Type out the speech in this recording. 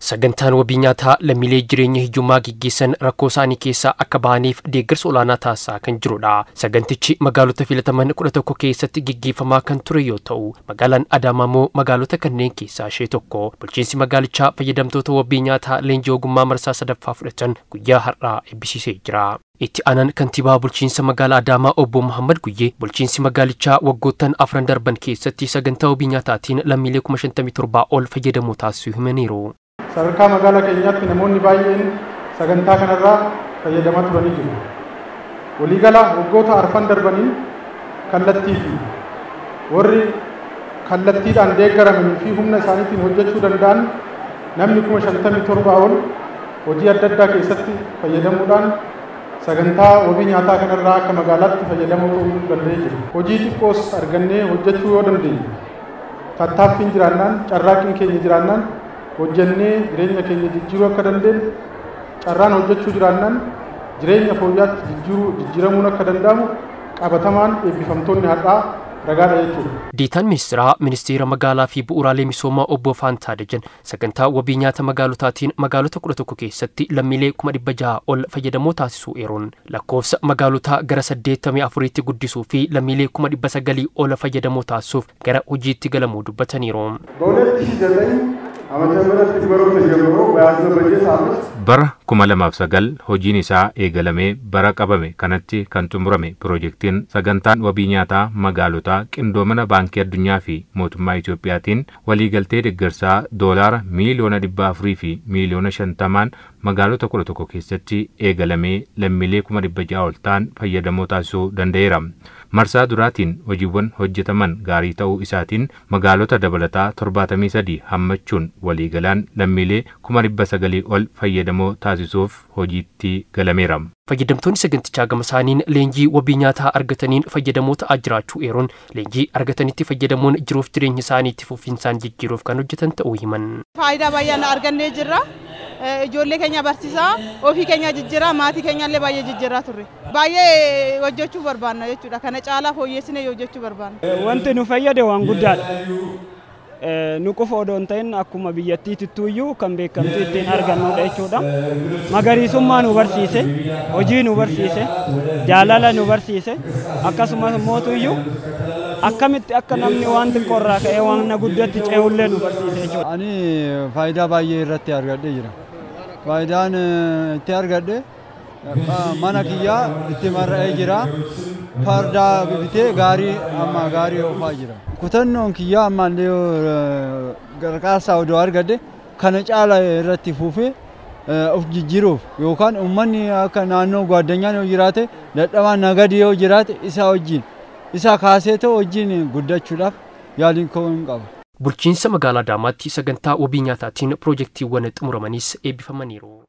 Sagantaan wabii nyaataa lammiilee jireenya hiyyummaa gaggeessan rakkoo isaanii keessaa akka bahaniif deeggarsa olaanaa taasisaa kan jirudha. Sagantichi magaalota filataman kudha tokko keessatti gaggeeffamaa kan ture yoo ta'u, magaalaan Adaamaa immoo magaalota kanneen keessaa ishee tokko. Bulchiinsi magaalichaa fayyadamtoota wabii nyaataa leenjii ogummaa marsaa sadaffaa fudhatan guyyaa har'aa eebbisiisee jira. Itti aanaan kantiibaa bulchiinsa magaalaa Adaamaa obbo Muhammad Guyyee bulchiinsi magaalichaa waggoottan afran darban keessatti sagantaa wabii nyaataatiin lammiilee kuma shantamii torbaa ol fayyadamuu taasisuu himaniiru. Sadarkaa magaalaa keenyaatti namoonni baay'een sagantaa kanarraa fayyadamaa turanii jiru. Waliigala waggoota arfan darbaniin kallattii fi warri kallattiidhaan deeggaramanii fi humna isaaniitiin hojjechuu danda'an namni kuma shantamii torbaa ol hojii adda addaa keessatti fayyadamuudhaan sagantaa wabii nyaataa kanarraa akka magaalaatti fayyadamoo ta'uu danda'ee jira. Hojii xiqqoos argannee hojjechuu yoo dandeenye tattaaffiin jiraannaan carraaqqiin keenya jiraannaan hojjennee jireenya keenya jijjiiruu akka dandeenyu carraan hojjechuu jiraannaan jireenya fooyyaatti jijjiiruu jijjiiramuun akka danda'amu qabatamaan eebbifamtoonni har'aa ragaadha jechuudha. Deetaan ministeeraa ministeera magaalaa fi bu'uuraalee misoomaa obbo Faantaa Dajan sagantaa wabii nyaata magaalotaatiin magaalota kudha tokko keessatti lammiilee kuma dhibba jaha ol fayyadamoo taasisuu eeruun lakkoofsa magaalotaa gara saddeettamii afuriitti guddisuu fi lammiilee kuma dhibba sagalii ol fayyadamoo taasisuuf gara hojiitti galamuu dubbataniiru. ዓመተ ምህረት ትግበሮች ጀምሮ በያዝነው በጀት ዓመት bara kuma lamaaf sagal hojiin isaa eegalamee bara qabame kanatti kan xumurame piroojeektiin sagantaan wabii nyaataa magaalotaa qindoomina baankii addunyaa fi mootummaa Itoophiyaatiin waliigaltee deeggarsaa doolaara miiliyoona dhibba afurii fi miiliyoona shantamaan magaalota kudha tokko keessatti eegalamee lammiilee kuma dhibba ja'a ol ta'an fayyadamoo taasisuu danda'eera. Marsaa duraatiin hojiiwwan hojjetaman gaarii ta'uu isaatiin magaalota dabalataa torbaatamii sadii hammachuun waliigalaan lammiilee kuma dhibba sagalii ol fayyadamoo taasisuuf hojiitti galameera. Fayyadamtoonni sagantichaa gama isaaniin leenjii wabii nyaataa argataniin fayyadamoo ta'aa jiraachuu eeruun leenjii argatanitti fayyadamuun jiruuf jireenya isaaniitti fufinsaan jijjiiruuf kan hojjetan ta'uu himan. Faayidaa baay'ee argannee jirra. Ijoollee keenya barsiisaa, ofii keenya jijjiiraa, maatii keenya illee baay'ee jijjiiraa turre. Baay'ee hojjechuu barbaanna jechuudha. Kana caalaa fooyyessinee hojjechuu barbaanna. Wanti nu fayyade waan guddaadha. nu qofa odoo hin ta'in akkuma biyyattiittuyyuu kan beekamtu ittiin argannudha jechuudha. Magariisummaa nu barsiise, hojii nu barsiise, jaalala nu barsiise, akkasumas mootuyyuu akkamitti akka namni waan xiqqoorraa ka'ee waan guddatti ce'ullee nu barsiise jechuudha. Ani faayidaa baay'ee irratti argadhee jira. Faayidaan itti argadhe mana kiyyaa itti marra'ee jira. Fardaa bitee gaarii amma gaarii oofaa jira. Kutannoon kiyyaa ammallee gargaarsaa odoo argadhe kana caala irratti fufee of jijjiiruuf yookaan uummanni akka naannoo gaaddanyaan yoo jiraate dadhabaan nagadi yoo jiraate isaa wajjin isa kaasee ta'u wajjin guddachuudhaaf yaaliin ka'uu hin qabu. Bulchiinsa magaalaa Adaamaatti sagantaa wabii nyaataatiin piroojeektiiwwan xumuramanis eebbifamaniiru.